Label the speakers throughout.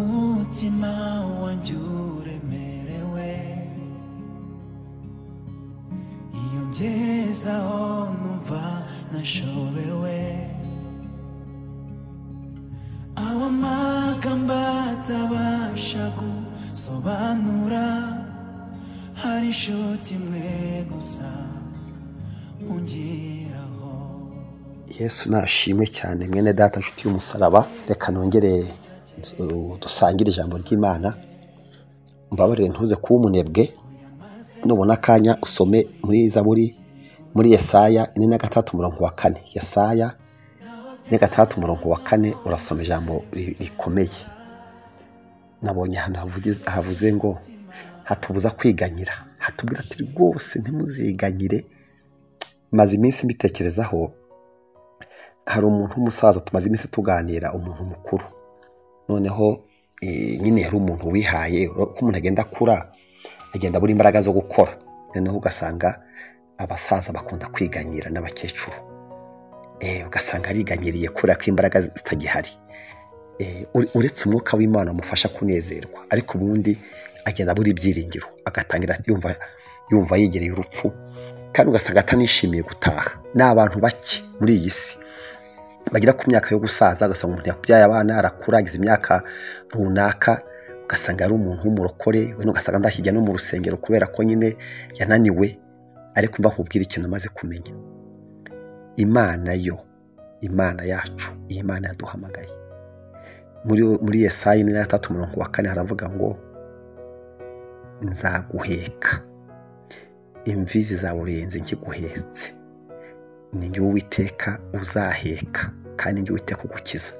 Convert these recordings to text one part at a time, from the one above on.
Speaker 1: umutima wanjye uremerewe iyongezaho numva nashobewe aho amagambo atabasha gusobanura hari inshuti imwe gusa ungiraho
Speaker 2: yesu nashimwe cyane mwene data nshuti y'umusaraba reka nongere du- dusangire ijambo ry'imana mbabarire ntuze kuba umunebwe nubona akanya usome muri zaburi muri yesaya ine na gatatu umurongo wa kane yesaya ine gatandatu umurongo wa kane urasoma ijambo ri- rikomeye nabonye ahantu havugiz- havuze ngo hatubuza kwiganyira hatubwira ati rwose ntimuziganyire maze iminsi mbitekerezaho hari umuntu w'umusaza tumaze iminsi tuganira umuntu mukuru noneho eh, nyine yari umuntu wihaye ur- uko umuntu agenda akura agenda abura imbaraga zo gukora noneho ugasanga abasaza bakunda kwiganyira n'abakecuru Eh, ugasanga ariganyiriye kubera ko imbaraga zitagihari Eh, ure- uretse umwuka w'imana umufasha kunezerwa ariko ubundi agenda abura ibyiringiro agatangira yumva yumva yegereye urupfu kandi ugasanga atanishimiye gutaha ni abantu bake muri iyi si bagera ku myaka yo gusaza ugasanga umuntu yakubyaye abana arakura ageze imyaka runaka ugasanga ari umuntu w'umurokore wenda ugasanga ndashyijya no mu rusengero kubera ko nyine yananiwe ariko mva nkubwira ikintu amaze kumenya imana yo imana yacu iyi mana yaduhamagaye muri muri yesayi ine na gatatu umurongo wa kane haravuga ngo nzaguheka imvi zizaburenze nkiguhetse ni njye uwiteka uzaheka kandi njye uwiteka ugukiza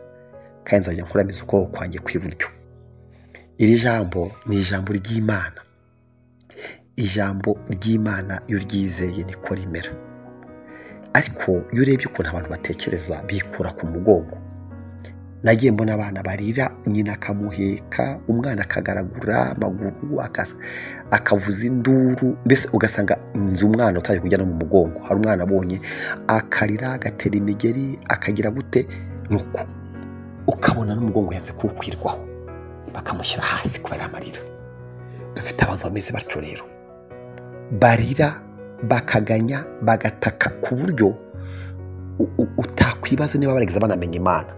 Speaker 2: kandi nzajya nkuramiza ukuboko kwanjye kw'iburyo iri jambo ni ijambo ry'imana ijambo ry'imana iyo uryizeye niko rimera ariko iyo urebye ukuntu abantu batekereza bikura ku mugongo nagiye mbona abana barira nyina akamuheka umwana akagaragura amaguru akas- akavuza induru mbese ugasanga nzi umwana utaje kujya no mu mugongo hari umwana abonye akarira agatera imigeri akagira gute nuko ukabona n'umugongo yanze kuwukwirwaho bakamushyira hasi kubera amarira dufite abantu bameze batyo rero barira bakaganya bagataka ku buryo u- u- utakwibaza niba barigeze banamenya imana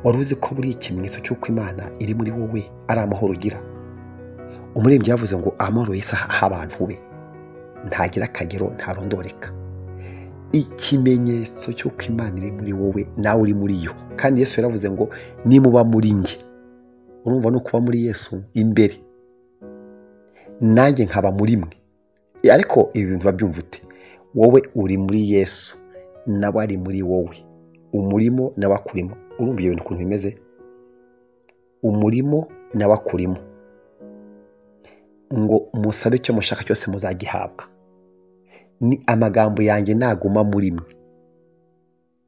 Speaker 2: wari uzi ko buri ikimenyetso cy'uko imana iri muri wowe ari amahoro ugira umurembyi yavuze ngo amahoro yesi aha abantu be ntagira akagero ntarondoreka ikimenyetso cy'uko imana iri muri wowe nawe uri muri yo kandi yesu yaravuze ngo nimuba muri njye urumva ni ukuba muri yesu imbere nanjye nkaba muri mwe ariko ibi bintu urabyumva ute wowe uri muri yesu nawe ari muri wowe umurimo nawe akurimo urumva ibyo bintu ukuntu bimeze umurimo nawe akurimo ngo musabe icyo mushaka cyose muzagihabwa ni amagambo yanjye ntaguma muri mwe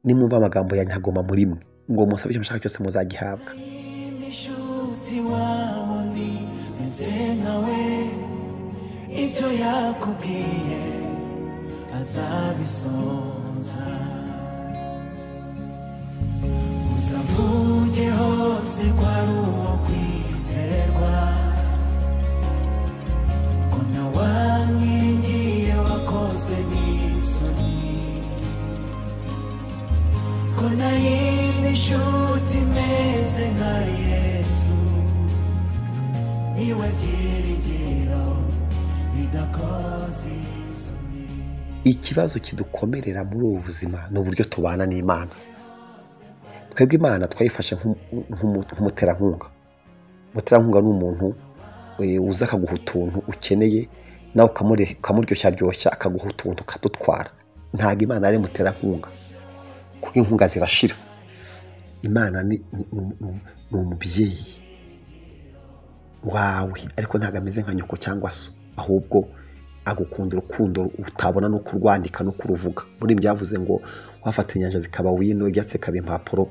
Speaker 2: nimwumva amagambo yanjye ntaguma muri mwe ngo musabe icyo mushaka cyose muzagihabwa
Speaker 1: Kandi inshuti wabo ni meze nkawe ibyo yakubwiye azabisoza uzavuge hose ko ari uwo kwizerwa ko nawe amwingiye wakozwe n'isoni ko nayindi nshuti imeze nka yesu niwe byiringiro bidakoze isoni
Speaker 2: ikibazo kidukomerera muri ubu buzima ni uburyo tubana n'imana twebwe imana twayifashe nk'um- nk'umu- nk'umuterankunga umuterankunga ni umuntu eh, uza akaguha utuntu ukeneye nawe ukamure- ukamuryoshya ryoshya akaguha utuntu ukadutwara ntabwo imana ari umuterankunga kuko inkunga zirashira imana ni ni- ni- ni- ni umubyeyi wawe ariko ntabwo ameze nka nyoko cyangwa se ahubwo agukunda urukundo utabona no kurwandika no kuruvuga muri ibyo yavuze ngo wafata inyanja zikaba wino ibyatsi bikaba impapuro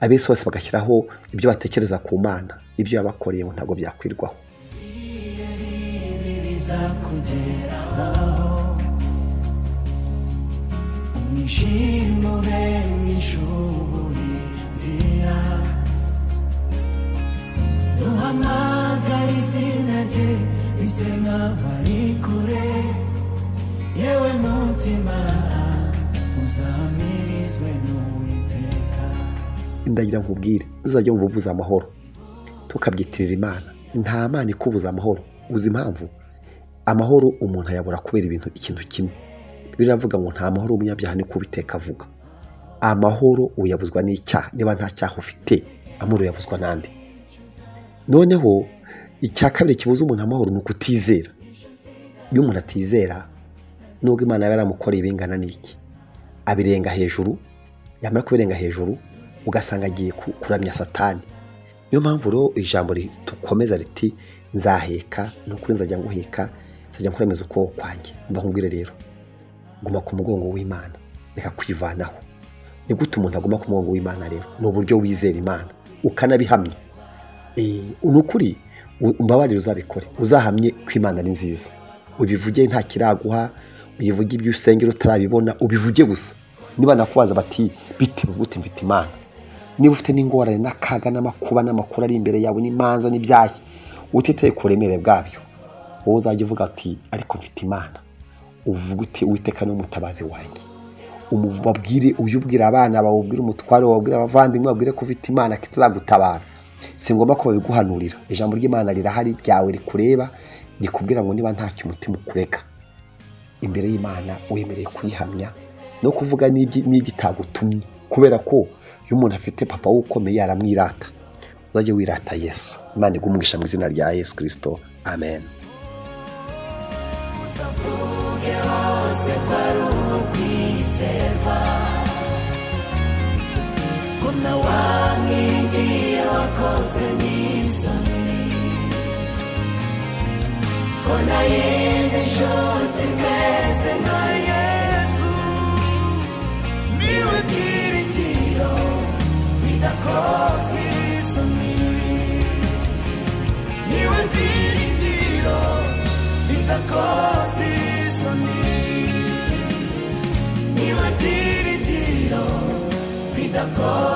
Speaker 2: abesi bose bagashyiraho ibyo batekereza ku mana ibyo yabakoreye ngo ntabwo byakwirwaho
Speaker 1: bibi bizakugeraho umwijimure mwishubure nzira nuhama ryanjye rise nk'aho ari kure yewe mutima uzamirizwe n'uwiteka
Speaker 2: ndagira ngo ubwire uzajya wumva ubuze amahoro tukabyitirira imana nta mana ikubuza amahoro uzi impamvu amahoro umuntu ayabura kubera ibintu ikintu kimwe biravuga ngo nta mahoro umunyabyaha ni kubiteka avuga amahoro uyabuzwa n'icyaha niba nta cyaha ufite amahoro uyabuzwa n'andi noneho icya kabiri kibuza umuntu amahoro ni ukutizera iyo umuntu atizera nubwo imana yaba yaramukoreye ibingana n'iki abirenga hejuru yamara kubirenga hejuru ugasanga agiye ku- kuramya satani niyo mpamvu rero ijambo rikomeza riti nzaheka ni ukuri nzajya nguheka nzajya nkurameza ukuboko kwanjye mba nkubwire rero guma ku mugongo w'imana reka kwivanaho ni gute umuntu aguma ku mugongo w'imana rero ni uburyo wizera imana ukanabihamya Eh, ni ukuri u- umbabarire uzabikore uzahamye ko imana ari nziza ubivuge nta kiraguha uyivuge ibyo usengera utarabibona ubivuge gusa niba nakubaza bati bitewe gute mfite imana niba ufite n'ingorane n'akaga n'amakuba n'amakuru ari imbere yawe n'imanza n'ibyayi utitaye ku buremere bwabyo wowe uzajya uvuga ati ariko mfite imana uvuga uti uwiteka ni umutabazi wanjye Umu- babwire uyu ubwira abana bawe ubwire umutware wawe ubwire abavandimwe babwire ko ufite imana kitazagutabara si ngombwa ko babiguhanurira ijambo ry'imana rirahari ryawe rikureba rikubwira ngo niba ntacyo umutima ukurega imbere y'imana wemereye kuyihamya no kuvuga n'ibyi- n'ibyitagutumye kubera ko iyo umuntu afite papa we ukomeye aramwirata uzajye wirata yesu imana igumugisha mu izina rya yesu kirisito amen
Speaker 1: uvuge hose ko ari uwo kwizerwa ko na wamwinjiye wakozwe n'isoni ko na yindi nshuti imeze nka yesu niwe byiringiro bidakoze isoni niwe byiringiro bidakoze isoni niwe byiringiro bidakoze